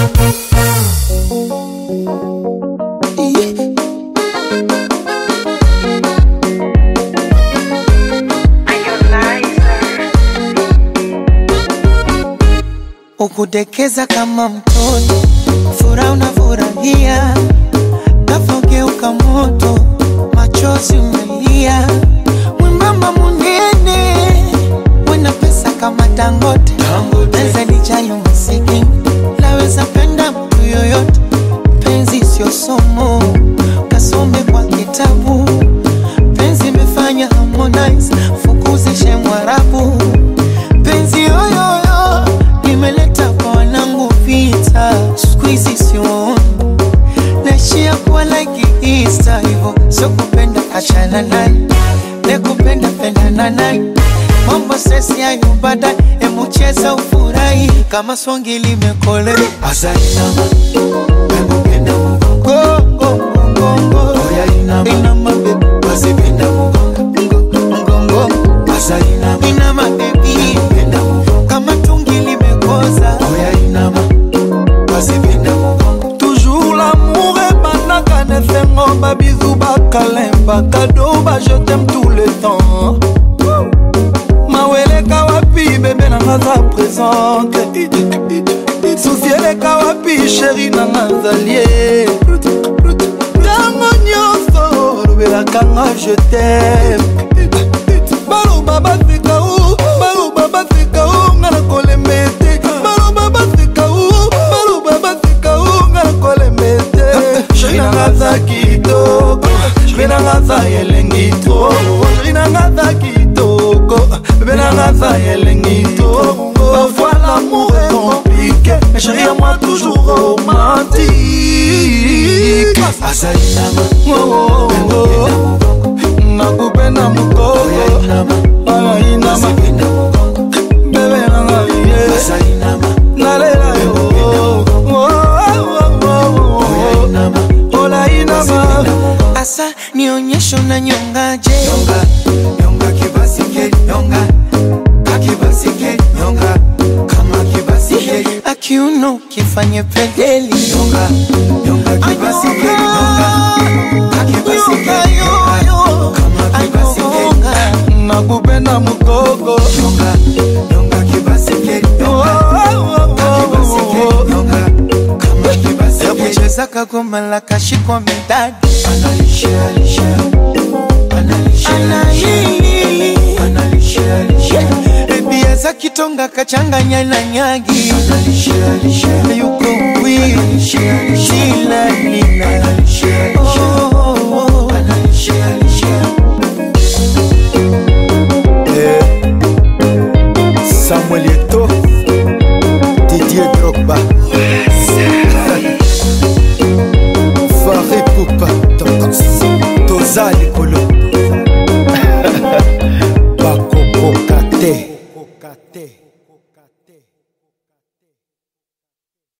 ukudekeza kama mtoto, furaha unafurahia, ghafla ugeuka moto, machozi umelia, mwembamba munene, wena pesa kama Dangote, naweza lijali masikini, naweza penda mtu yoyote, penzi sio somo, kasome kwa kitabu, penzi imefanya Harmonize, fukuzishe Mwarabu, penzi yoyoyo nimeleta kwa wanangu vita, siku hizi siwaoni naishia kuwa like Easter hivyo, sio kupenda achana naye, ne kupenda pendana naye, mambo sesi hayo baadaye, emu cheza ufurahi kama swangi limekole Asainama, penda mugongo, go go go go oya inama, inama baby basi penda mugongo, mgongo asainama, inama baby penda mugongo, kama tungi limekoza oya inama, basi penda mugongo. toujours l'amour ebandaka nefengo babizu bakalemba kado bajetem tout le temps maweleka wapi bebe nanga za présente susi eleka wapi sheri nanga zalie ntango nyonso olobelakanga je tem baloba baseka u baloba baseka u nga na kolemba ete baloba baseka u baloba baseka u nga na kolemba ete sheri nanga za kitoko sheri nanga za elengi to sheri nanga za kitoko bebe nanga za elengi to parfois l'amour est compliqué mais chérie à moi toujours romantique Asainama, Oh, oh, oh, oh. nakupenda mukoko oya inama, alainama basi penda mugongo, bebe nanga ye asainama, nalela yo Oh, oh, oh, oya oh, inama, oh. olainama asa nionyesho na nyongaje nyonga, nyonga kibasike, nyonga, kakibasike, nyonga, kama kibasike, akiuno kifanye pedeli nyonga, nyonga kibasike, nyonga, kakibasike, nyonga, kama kibasike, nakupenda mukoko nyonga, nyonga kibasike, Oh, nyonga, oh, oh, kakibasike, oh, oh. nyonga, kama kibasike, yakucheza kagoma la kashikwa midadi analishe, alishe, analishe, Analili. analishe, alishe, ebia za kitonga kachanganya na nyagi analishe, alishe, yuko wili shila nina analishe, alishe. Oh, oh, oh. samuel eto didier drogba